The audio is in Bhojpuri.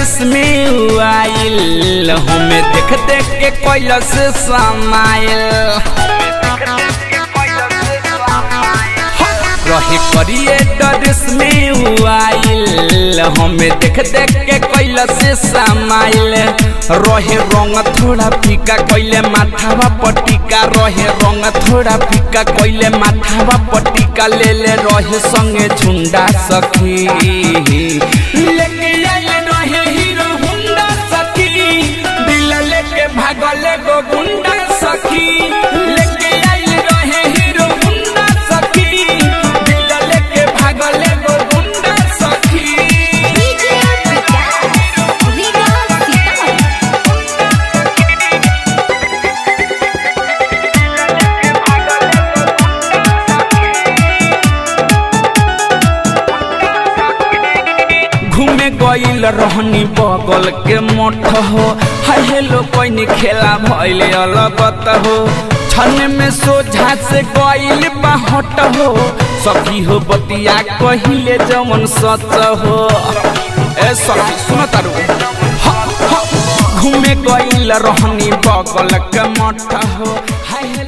डरिस में आइल हमें देख देख के कैलस समाइल रहे करिए डरिस में आइल हमें देख देख के कैलस समाइल रहे रंग थोड़ा फीका कैले माथावा पटिका रहे रंग थोड़ा फीका कैले माथावा पटिका ले ले रहे संगे झुंडा सखी लेके आइल रहे हीरो हुंडा सखी दिल लेके भागल गो गुंडा सखी लेके आइल रहे हीरो हुंडा सखी दिल लेके भागल गो गुंडा सखी डीजे विकास रीगा सीतामढ़ी घूमे गईल रहनी बगल के मठ हो हाय हेलो कोई खेला भइल अलगत हो छन में सोझा से गईल बाहट हो सखी हो बतिया कहिले जमन सच हो ए सखी सुन तारू ह, ह, घूमे गईल रहनी बगल के मठ हो हाय हेलो